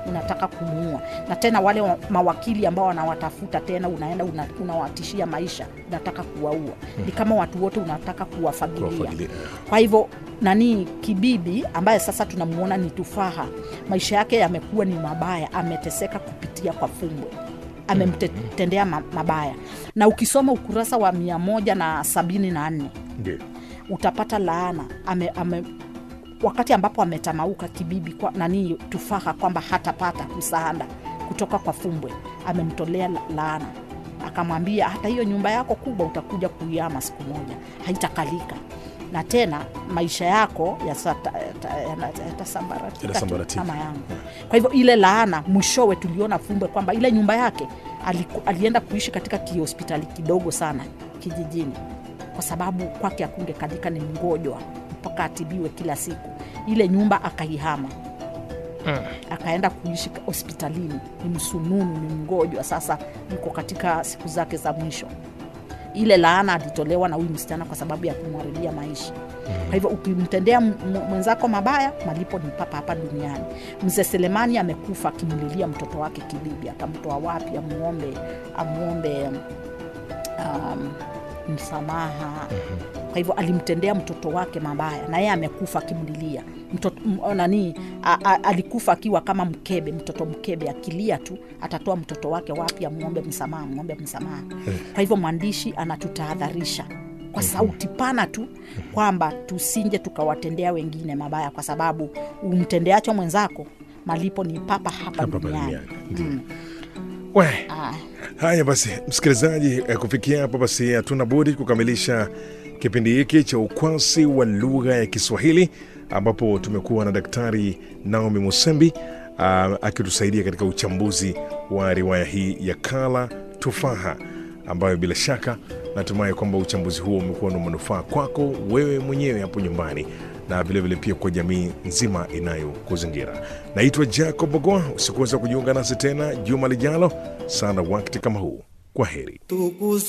unataka kumuua na tena wale wa- mawakili ambao wanawatafuta tena unaenda una- unawatishia maisha unataka kuwaua ni kama watu wote unataka kuwafagilia Kuwafagilia. kwa hivyo nani kibibi ambaye sasa tunamuona ni tufaha maisha yake yamekuwa ni mabaya ameteseka kupitia kwa fumbwe amemtendea ma- mabaya na ukisoma ukurasa wa mia moja na sabini na nne Ndio. utapata laana ame, ame, wakati ambapo ametamauka kibibi kwa, nani tufaha kwamba hatapata msaada kutoka kwa fumbwe amemtolea la- laana akamwambia hata hiyo nyumba yako kubwa utakuja kuiama siku moja haitakalika na tena maisha yako yasata- yata- yana- yatasambaratika tu Yatasambaratika. kama yangu kwa hivyo ile laana mwishowe tuliona fumbwe kwamba ile nyumba yake aliku, alienda kuishi katika kihospitali kidogo sana kijijini kwa sababu kwake akungekalika ni mgonjwa mpaka atibiwe kila siku ile nyumba akaihama akaenda kuishi hospitalini ni msununu ni mgonjwa sasa yuko katika siku zake za mwisho ile laana alitolewa na huyu msichana kwa sababu ya kumwarilia maisha kwa hivyo ukimtendea m- m- mwenzako mabaya malipo ni papa hapa duniani mzee selemani amekufa akimlilia mtoto wake kibibi atamtoa wapi amuombe amuombe um, msamaha kwa hivyo alimtendea mtoto wake mabaya na yeye amekufa akimlilia mtoto m- nani a, a, alikufa akiwa kama mkebe mtoto mkebe akilia tu atatoa mtoto wake wapi amwombe msamaha mwombe msamaha kwa hivyo mwandishi anatutahadharisha kwa sauti pana tu kwamba tusinje tukawatendea wengine mabaya kwa sababu umtendeacho mwenzako malipo ni papa hapa Hapa duniani duniani. Ndio. We, Ah. haya basi msikilizaji eh, kufikia hapo basi hatuna budi kukamilisha kipindi hiki cha ukwasi wa lugha ya kiswahili ambapo tumekuwa na daktari naomi musembi uh, akitusaidia katika uchambuzi wa riwaya hii ya kala tufaha ambayo bila shaka natumai kwamba uchambuzi huo umekuwa na manufaa kwako wewe mwenyewe hapo nyumbani na vilevile pia kwa jamii nzima inayokuzingira naitwa jacob bogoa usikuweza kujiunga nasi tena juma lijalo sana wakati kama huu kwa heri